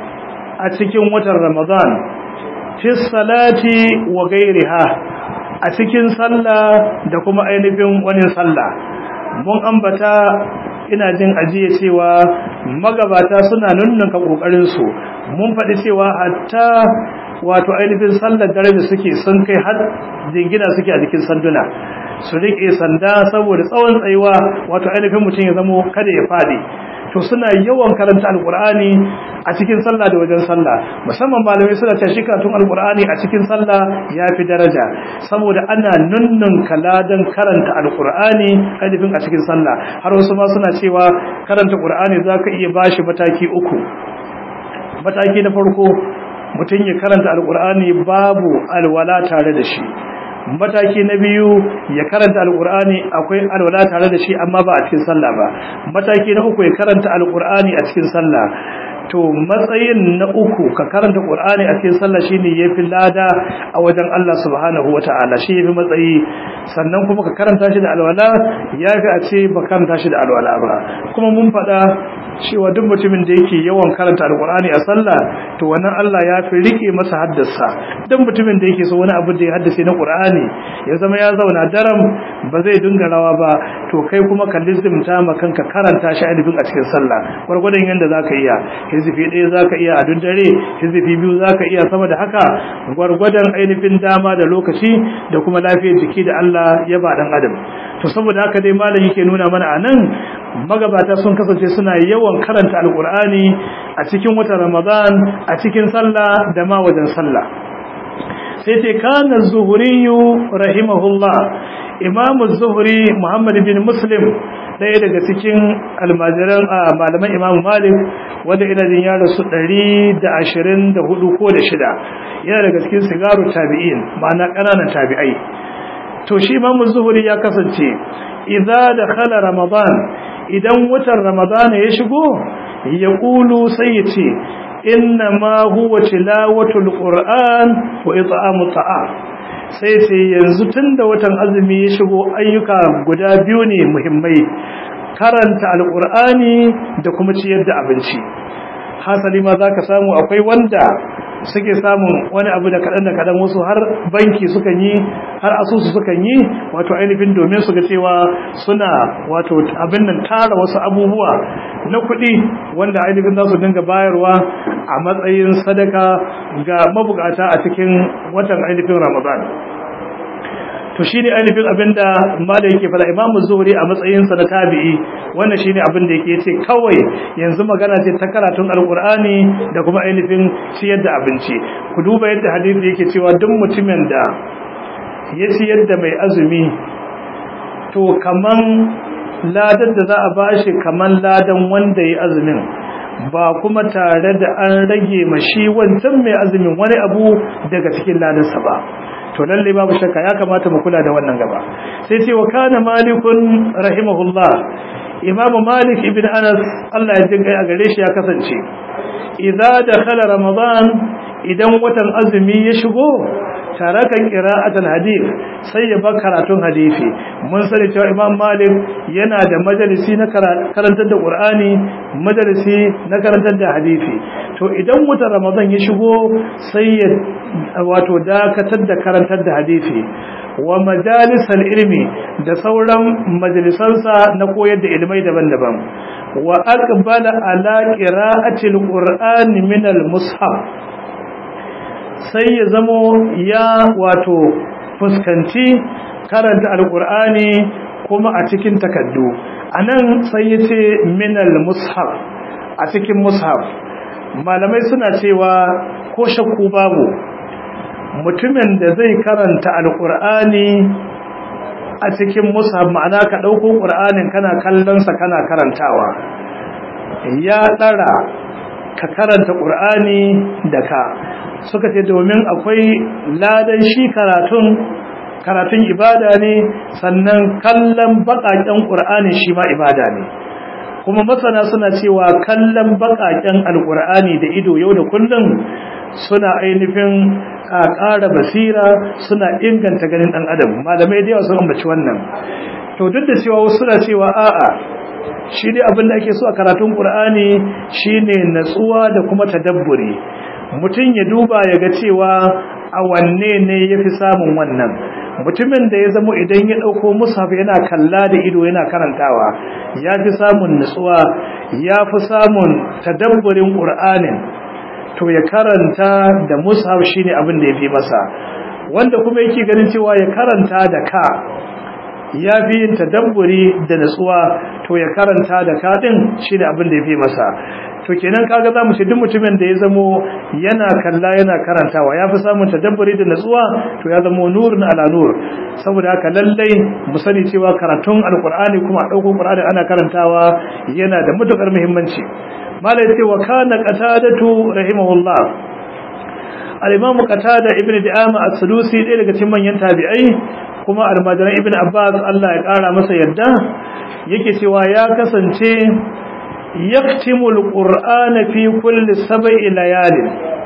a cikin watan ramadan fi salati wa gairiha a cikin sallah da kuma ainihin wani sallah mun ambata ina jin ajiye cewa magabata suna nunnunka kokarin su mun faɗi cewa hatta wato ainihin sallar dare da suke sun kai har jingina suke a jikin sanduna su riƙe sanda saboda tsawon tsayuwa wato ainihin mutum ya zamo kada ya faɗi to suna yawan karanta alkur'ani a cikin sallah da wajen sallah musamman malamai suna cewa shi karatun alkur'ani a cikin sallah ya fi daraja saboda ana nunnun kaladan karanta alkur'ani ainihin a cikin sallah har wasu ma suna cewa karanta qur'ani zaka iya bashi mataki uku mataki na farko mutum ya karanta alkur'ani babu alwala tare da shi mataki na biyu ya karanta alkur'ani akwai alwala tare da shi amma ba a cikin sallah ba mataki na uku ya karanta alkur'ani a cikin sallah to matsayin na uku ka karanta qur'ani a cikin sallah shine yafi lada a wajen Allah subhanahu wataala shi yafi matsayi sannan kuma ka karanta shi da alwala yafi a ce ba karanta shi da alwala ba kuma mun faɗa cewa duk mutumin da yake yawan karanta alqur'ani a sallah to wannan Allah ya fi rike masa haddasa duk mutumin da yake so wani abu da ya haddace na qur'ani ya zama ya zauna daram ba zai dinga rawa ba to kai kuma ka lizimta ma kanka karanta shi ainihin a cikin sallah gwargwadon yanda zaka iya hizifi ɗaya zaka iya a duk dare hizifi biyu zaka iya sama da haka gwargwadon ainihin dama da lokaci da kuma lafiyar jiki da Allah ya ba dan adam to saboda haka dai malam yake nuna mana anan magabata sun kasance suna yawan karanta alkur'ani a cikin watan ramadan a cikin sallah da ma wajen sallah sai ce kana zuhuriyu rahimahullah imamu zuhuri muhammad bin muslim ɗaya daga cikin almajiran malaman imamu malik wanda ina jin ya rasu 124 ko da shida yana daga cikin sigaru tabi'in ma'ana ƙananan tabi'ai to shi imamu zuhuri ya kasance idza dakhala ramadan idan watan ramadan ya shigo ya kulu sai ya ce inna ma huwa tilawatul qur'an wa it'amu ta'am sai sai yanzu tunda watan azumi ya shigo ayyuka guda biyu ne muhimmai karanta alqur'ani da kuma ciyar da abinci hasali ma zaka samu akwai wanda suke samun wani abu da kaɗan da kaɗan wasu har banki sukan yi har asusu sukan yi wato ainihin domin su ga cewa suna wato abin nan tara wasu abubuwa na kuɗi wanda ainihin za su dinga bayarwa a matsayin sadaka ga mabukata a cikin watan ainihin ramadan to shi ne ainihin abinda malai yake fada imamu zuhri a matsayinsa na tabi'i wannan shi ne abinda yake ce kawai yanzu magana ce ta karatun alkur'ani da kuma ainihin ciyar da abinci ku duba yadda hadisi yake cewa duk mutumin da ya ciyar da mai azumi to kaman ladan da za a bashi kaman ladan wanda ya azumin ba kuma tare da an rage mashi wancan mai azumin wani abu daga cikin ladansa ba to lalle babu shakka ya kamata mu kula da wannan gaba sai ce wa kana malikun rahimahullah imam malik ibn anas Allah ya jinkai a gare shi ya kasance idza dakhala ramadan idan watan azumi ya shigo taraka qira'atul hadith sai ya bar karatun hadisi mun sani cewa imam malik yana da majalisi na karantar da qur'ani majalisi na karantar da hadisi to idan watan ramadan ya shigo sai ya wato dakatar da karantar da hadisi wa majalisal ilmi da sauran majalisansa na koyar da ilmai daban-daban wa aqbala ala qira'atil qur'ani min al-mushaf sai ya zamo ya wato fuskanci karanta alqur'ani kuma a cikin takaddu anan sai yace min al-mushaf a cikin mushaf malamai suna cewa ko shakku babu mutumin da zai karanta alkur'ani a cikin mushaf ma'ana ka ɗauko ƙur'anin kana kallonsa kana karantawa ya ɗara ka karanta ƙur'ani da ka suka ce domin akwai ladan shi karatun karatun ibada ne sannan kallon baƙaƙen ƙur'ani shi ma ibada ne kuma masana suna cewa kallon baƙaƙen alƙur'ani da ido yau da kullum suna ainihin a ƙara basira suna inganta ganin ɗan adam malamai da yawa sun ambaci wannan to duk da cewa wasu suna cewa a'a shi dai abin da ake so a karatun ƙur'ani shine natsuwa da kuma tadabburi mutum ya duba ya ga cewa a wanne ne ya fi samun wannan mutumin da ya zamo idan ya ɗauko mushaf yana kalla da ido yana karantawa ya fi samun nutsuwa ya fi samun tadabburin ƙur'anin to ya karanta da mushaf shine abin da ya fi masa wanda kuma yake ganin cewa ya karanta da ka ya fi yin tadabburi da nutsuwa to ya karanta da ka din shine abin da ya fi masa to kenan kaga zamu ce duk mutumin da ya zamo yana kalla yana karantawa ya fi samun tadabburi da natsuwa to ya zamo nurun ala nur saboda haka lallai mu sani cewa karatun alqur'ani kuma dauko qur'ani ana karantawa yana da matukar muhimmanci malai ce wa kana qatadatu rahimahullah al-imam qatada ibn di'ama as-sulusi ɗaya daga cikin manyan tabi'ai kuma almajiran ibn abbas Allah ya kara masa yadda yake cewa ya kasance yaktimul qur'ana fi kulli sab'i layalin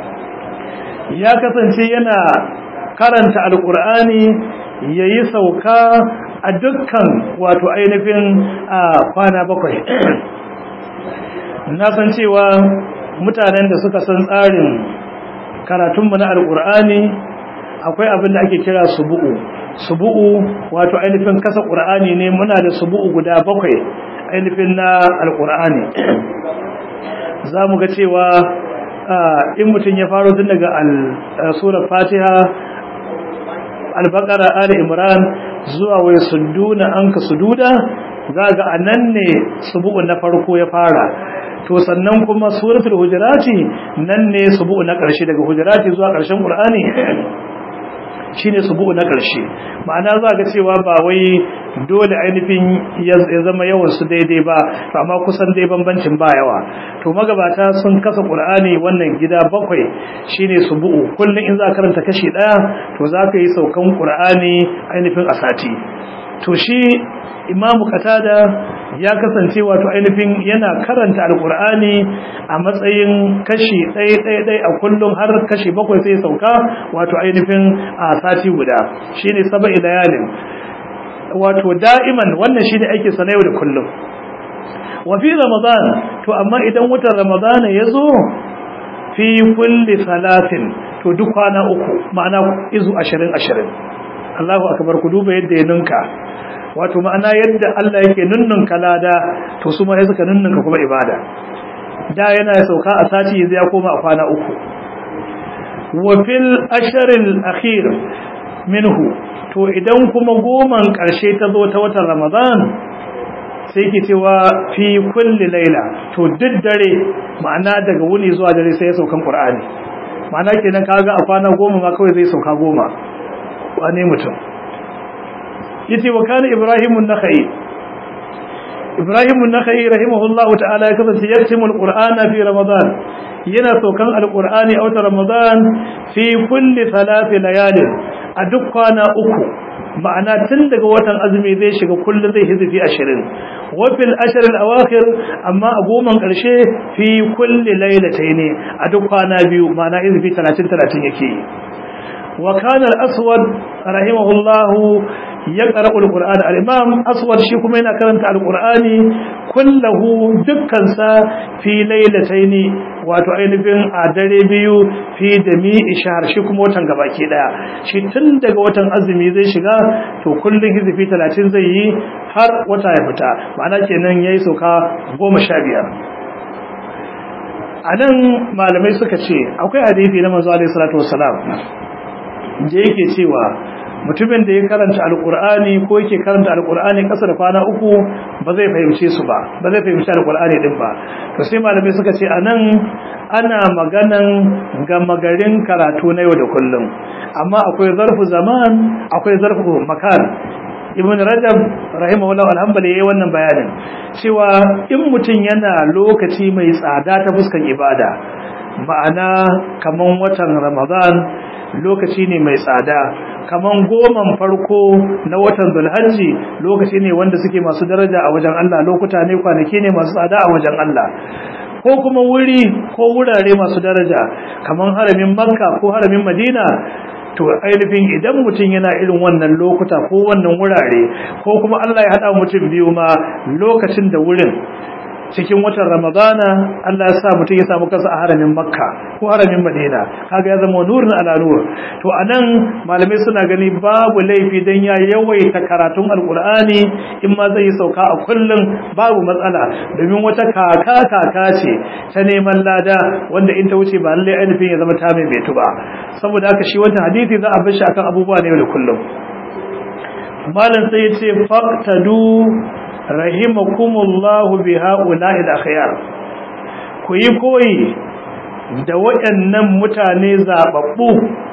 ya kasance yana karanta alqur'ani yayi sauka a dukkan wato ainihin kwana bakwai na san cewa mutanen da suka san tsarin karatunmu na alqur'ani akwai abin da ake kira subu'u subu'u wato ainihin kasa qur'ani ne muna da subu'u guda bakwai ainihin na alkur'ani za mu ga cewa in mutum ya faro tun daga surar fatiha albakara ali imran zuwa wai suduna an ka sududa za ga a nan ne subu'u na farko ya fara to sannan kuma suratul hujurati nan ne subu'u na ƙarshe daga hujurati zuwa ƙarshen qur'ani shine subu'u na ƙarshe ma'ana za ga cewa ba wai dole ainihin ya zama yawan su daidai ba to amma kusan dai bambancin ba yawa to magabata sun kasa qur'ani wannan gida bakwai shine subu'u kullun in za ka karanta kashi daya to za ka yi saukan qur'ani ainihin a sati to shi imamu qatada ya kasance wato ainihin yana karanta alqur'ani a matsayin kashi ɗaya ɗaya ɗaya a kullum har kashi bakwai sai sauka wato ainihin a sati guda shine saba'i layalin wato da'iman wannan shine ake sa yau da kullum wa fi ramadan to amma idan watan ramadan ya zo fi kulli salatin to duk kwana uku ma'ana izu 20 20 Allahu akbar ku duba yadda ya ninka wato ma'ana yadda Allah yake nunnunka lada to su ma suka nunnunka kuma ibada da yana sauka a sati yanzu ya koma a kwana uku wa fil asharil akhir minhu to idan kuma goman karshe ta zo ta watan Ramadan sai ke cewa fi kulli laila to duk dare ma'ana daga wuni zuwa dare sai ya saukan Qur'ani ma'ana kenan kaga a kwana goma ma kawai zai sauka goma wane mutum yace wa kana ibrahim an-nakhai ibrahim an-nakhai rahimahullah ta'ala ya kasance yaktimu al-qur'ana fi ramadan yana saukan al-qur'ani a watan ramadan fi kulli thalath layalin a duk kwana uku ma'ana tun daga watan azumi zai shiga kullum zai hizifi 20 wa fil ashr al-awakhir amma a goman karshe fi kulli laylatayn a duk kwana biyu ma'ana hizifi 30 30 yake yi وكان الأسود رحمه الله يقرأ القرآن الإمام أسود شيكم هنا كرمت القرآن كله دكانسا في ليلتين واتعين بين عدري بيو في دميء شهر شيكم وطن قباكي دا شي تندق وطن أزمي زي شغا تو كل هذي في ثلاثين زي har wata ya fita ma'ana kenan yayi sauka goma sha biyar a nan malamai suka ce akwai hadisi na manzo alaihi salatu wassalam da yake cewa mutumin da ya karanta alkur'ani ko yake karanta alkur'ani kasa da kwana uku ba zai fahimce su ba ba zai fahimci alkur'ani din ba to sai malamai suka ce anan ana maganan gama garin karatu na yau da kullum amma akwai zarfu zaman akwai zarfu makan ibn rajab rahimahullah alhamdulillah yayi wannan bayanin cewa in mutum yana lokaci mai tsada ta fuskan ibada ma'ana kaman watan ramadan lokaci ne mai tsada kaman goman farko na watan zulhajji lokaci ne wanda suke masu daraja a wajen Allah lokuta ne kwanaki ne masu tsada a wajen Allah ko kuma wuri ko wurare masu daraja kaman haramin makka ko haramin madina to ainihin idan mutum yana irin wannan lokuta ko wannan wurare ko kuma Allah ya haɗa mutum biyu ma lokacin da wurin cikin watan ramadana Allah ya sa mutum ya samu kansa a haramin makka ko haramin madina kaga ya zama nurin ala nur to anan malamai suna gani babu laifi dan ya yawaita karatun alqur'ani in ma zai sauka a kullum babu matsala domin wata kaka kaka ce ta neman lada wanda in ta wuce ba lalle ainihin ya zama ta mai betu ba saboda haka shi wannan hadisi za a bar shi akan abubuwa ne da kullum malam sai ya ce faqtadu rahimakumullahu bi ha'ula'il akhyar ku yi koyi da waɗannan mutane zababbu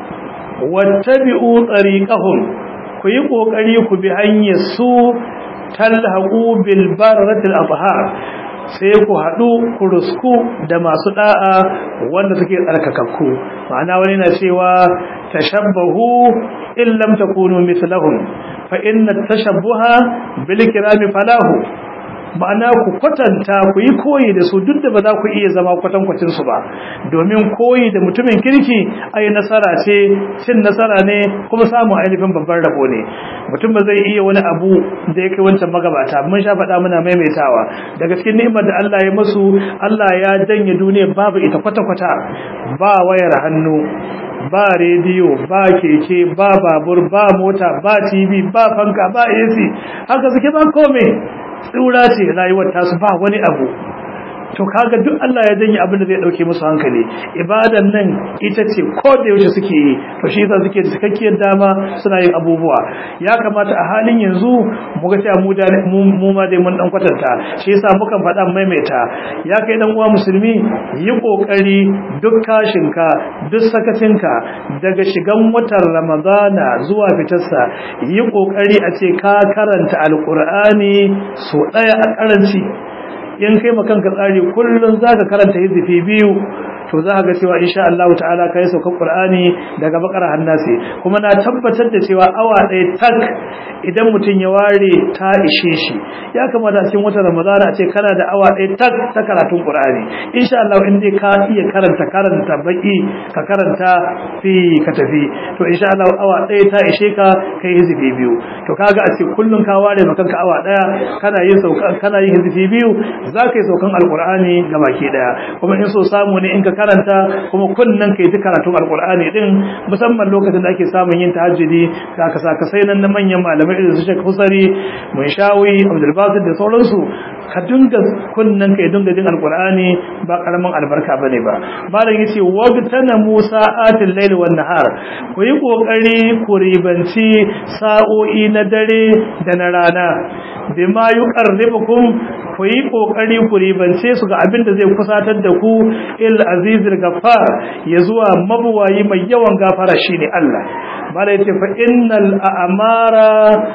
wattabi'u tariqahum ku yi kokari ku bi hanyar su talhaqu bil baratil abhar sai ku haɗu ku rusku da masu da'a wanda suke tsarkakakku ma'ana wani na cewa tashabbahu in lam takunu mithlahum fa inna tashabbuha bil kirami falahu ma'ana ku kwatanta ku yi koyi da su duk da ba za ku iya zama kwatankwacin su ba domin koyi da mutumin kirki ai nasara ce cin nasara ne kuma samun ainihin babban rabo ne mutum ba zai iya wani abu da ya kai wancan magabata mun sha faɗa muna maimaitawa daga cikin ni'imar da Allah ya masu Allah ya janye duniya babu ita kwata-kwata ba wayar hannu ba rediyo ba keke ba babur ba mota ba tv ba fanka ba ac haka suke ba kome tsura ce rayuwar tasu ba wani abu to kaga duk Allah ya janye abin da zai dauke musu hankali ibadan nan ita ce ko da yaushe suke yi to shi yasa suke da cikakkiyar dama suna yin abubuwa ya kamata a halin yanzu mu ga cewa mu da mu ma dai mun dan kwatanta shi yasa muka faɗa maimaita ya kai dan uwa musulmi yi kokari duk kashinka duk sakacinka daga shigan watan ramadana zuwa fitarsa yi kokari a ce ka karanta alqur'ani so daya a karanci in kai ma kanka tsari kullun zaka karanta hizifi biyu to za ka ga cewa insha Allah ta'ala kai saukar Qur'ani daga bakara hannasi kuma na tabbatar da cewa awa ɗaya tak idan mutum ya ware ta ishe shi ya kamata a cikin watan Ramadana a ce kana da awa ɗaya tak ta karatun Qur'ani insha Allah in dai ka iya karanta karanta baki ka karanta fi ka tafi to insha Allah awa ɗaya ta ishe ka kai hizifi biyu to kaga a ce kullun ka ware ma kanka awa ɗaya kana yin sauka kana yin hizifi biyu za ka yi saukan alqur'ani ga baki ɗaya kuma in so samu ne in ka karanta kuma kunnan kai ta karatun alqur'ani din musamman lokacin da ake samun yin tahajjudi ka ka saka sai nan na manyan malamai irin su Sheikh Husari mun shawi Abdul Basit da sauransu ka dinga kunnan kai dinga jin alqur'ani ba karamin albarka bane ba malam yace wabtana Musa atil layl wan nahar ku yi kokari ku ribanci sa'o'i na dare da na rana bima yuqarribukum ku yi kokari ku ribance su ga abin da zai kusatar da ku il azizul ghaffar ya zuwa mabuwayi mai yawan gafara shine Allah mala yace fa innal a'mara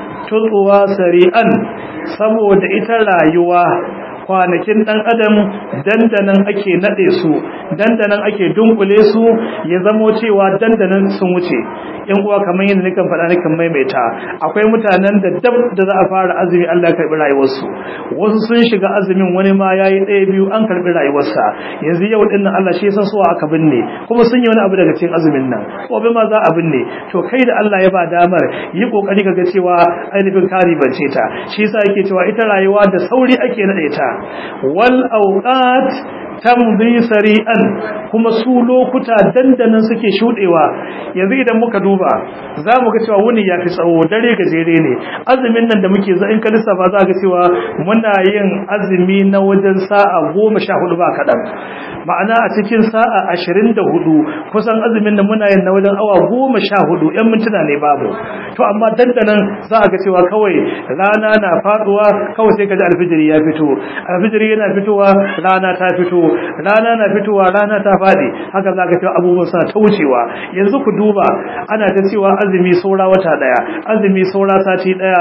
tutwa sari'an saboda ita rayuwa kwanakin dan adam dandanan ake nade su dandanan ake dunkule su ya zamo cewa dandanan sun wuce in uwa kamar yadda nikan faɗa nikan maimaita akwai mutanen da dab da za a fara azumi Allah ya karbi rayuwarsu wasu sun shiga azumin wani ma yayi ɗaya biyu an karbi rayuwarsa yanzu yau din nan Allah shi san suwa aka binne kuma sun yi wani abu daga cikin azumin nan gobe ma za a binne to kai da Allah ya ba damar yi kokari ka ga cewa ainihin kari bance ta shi yasa yake cewa ita rayuwa da sauri ake nade ta wal awqat tamdi sari'an kuma su lokuta dandanan suke shudewa yanzu idan muka duba za mu ga cewa wuni ya fi tsawo dare gajere ne azumin nan da muke za in ka lissafa za ga cewa muna yin azumi na wajen sa'a goma sha hudu ba kaɗan ma'ana a cikin sa'a ashirin da hudu kusan azumin nan muna yin na wajen awa goma sha hudu yan mintuna ne babu to amma dandanan za a ga cewa kawai rana na faduwa kawai sai ka ji alfijiri ya fito alfijiri yana fitowa rana ta fito rana na fitowa rana ta faɗi haka za ka cewa abubuwan suna ta wucewa yanzu ku duba ana ta cewa azumi saura wata ɗaya azumi saura sati ɗaya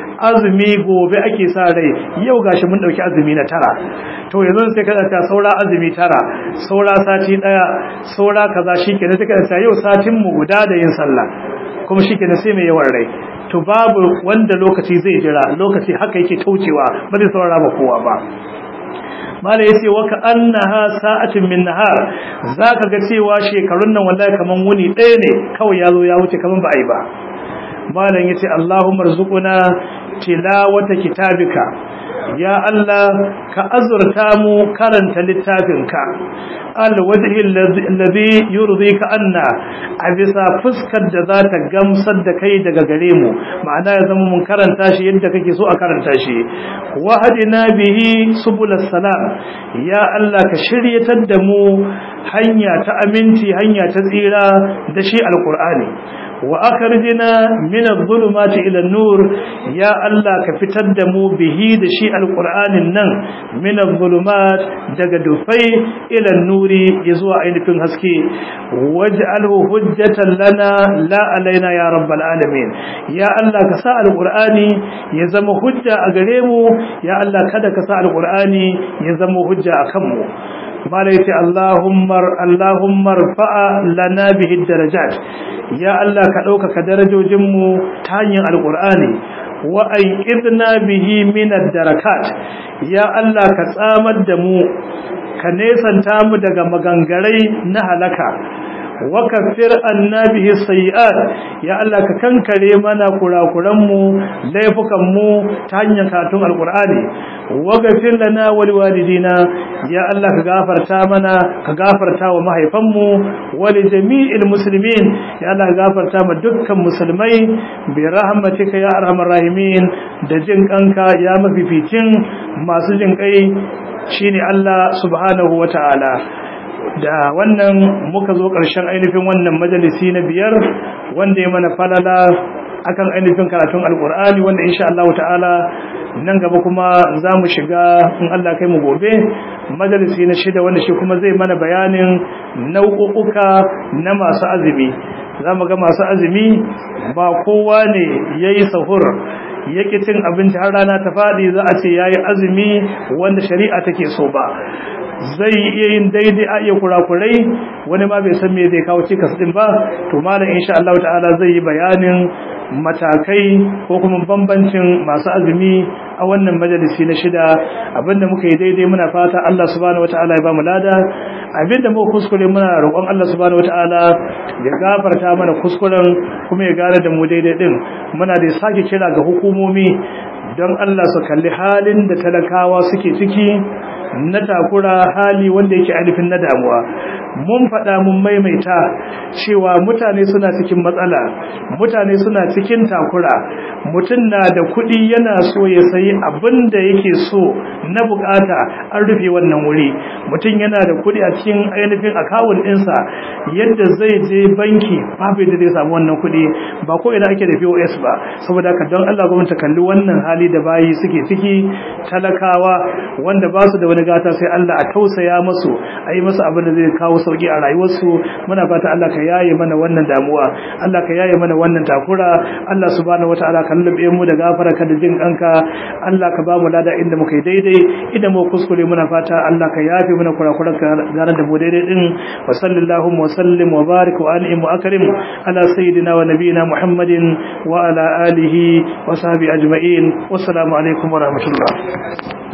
azumi gobe ake sa rai yau gashi mun ɗauki azumi na tara to yanzu sai ka ta saura azumi tara saura sati ɗaya saura kaza shi kenan sai ka yau satin mu guda da yin sallah kuma shi kenan sai mai yawan rai to babu wanda lokaci zai jira lokaci haka yake taucewa ba zai saurara ba kowa ba mala yace wa ka annaha sa'atun min nahar zaka ga cewa shekarun nan wallahi kaman wuni ɗaya ne kawai yazo ya wuce kaman ba ai ba malam yace Allahumma rzuquna tilawata kitabika ya Allah ka azurta mu karanta littafinka alwajhi alladhi yurdika anna a bisa fuskar da za ta gamsar da kai daga gare mu ma'ana ya zama mun karanta shi yadda kake so a karanta shi wahadina bihi subul salam ya Allah ka shiryatar da mu hanya ta aminci hanya ta tsira da shi alqur'ani wa akhrijna min adh-dhulumati ila an-nur ya Allah ka fitar da mu bihi da shi alqur'anin nan min adh-dhulumat daga dufai ila an-nuri zuwa ainihin haske waj'alhu hujjatan lana la alaina ya rabbal alamin ya Allah ka sa alqur'ani ya zama hujja a gare mu ya Allah kada ka sa alqur'ani ya zama hujja akan mu mala yace Allahumma Allahumma rfa'a lana bihi darajat ya Allah ka ɗaukaka darajojin mu ta hanyar alqur'ani wa ayyidna bihi min ad-darakat ya Allah ka tsamar da mu ka nesanta mu daga magangarai na halaka wa kaffir anna bihi sayiat ya Allah ka kankare mana kurakuran mu laifukan mu ta hanyar katun alqur'ani wa ghafir lana wa liwalidina ya Allah ka gafarta mana ka gafarta wa mahaifan mu wa li jami'il muslimin ya Allah ka gafarta ma dukkan musulmai bi rahmatika ya arhamar rahimin da jin kanka ya mafificin masu jin kai shine Allah subhanahu wataala da wannan muka zo ƙarshen ainihin wannan majalisi na biyar wanda ya mana falala akan ainihin karatun alkur'ani wanda insha Allah ta'ala nan gaba kuma za mu shiga in Allah kai mu gobe majalisi na shida wanda shi kuma zai mana bayanin nau'uka na masu azumi za mu ga masu azumi ba kowa ne ya yi sahur ya ƙi cin abinci har rana ta faɗi za a ce ya yi azumi wanda shari'a take so ba zai iya yin daidai a iya kurakurai wani ma bai san me zai kawo cikas din ba to malam insha Allah ta'ala zai yi bayanin matakai ko kuma bambancin masu azumi a wannan majalisi na shida abinda muka yi daidai muna fata Allah subhanahu wataala ya ba mu lada abinda muka kuskure muna roƙon Allah subhanahu wataala ya gafarta mana kuskuren kuma ya gane da mu daidai din muna da sake kira ga hukumomi don Allah su kalli halin da talakawa suke ciki na takura hali wanda yake alifin na damuwa mun faɗa mun maimaita cewa mutane suna cikin matsala mutane suna cikin takura mutum na da kuɗi yana so ya sayi abin da yake so na bukata an rufe wannan wuri mutum yana da kuɗi a cikin ainihin akawun ɗinsa yadda zai je banki babu yadda zai samu wannan kuɗi ba ko ina ake da POS ba saboda haka don Allah gwamnati kalli wannan hali da bayi suke ciki talakawa wanda ba su da wani gata sai Allah a tausaya musu a yi musu abin da zai kawo sauki a rayuwarsu muna fata Allah ka yaye mana wannan damuwa Allah ka yaye mana wannan takura Allah subhanahu wataala ka lullube mu da gafara ka da jin kanka Allah ka ba mu lada inda muka yi daidai idan mu kuskure muna fata Allah ka yafe mana kurakuran ka gane da mu daidai din wa sallallahu wa sallim wa barik wa an'im wa akrim ala sayyidina wa nabiyina Muhammadin wa ala alihi wa sahbihi ajma'in wassalamu alaikum wa rahmatullah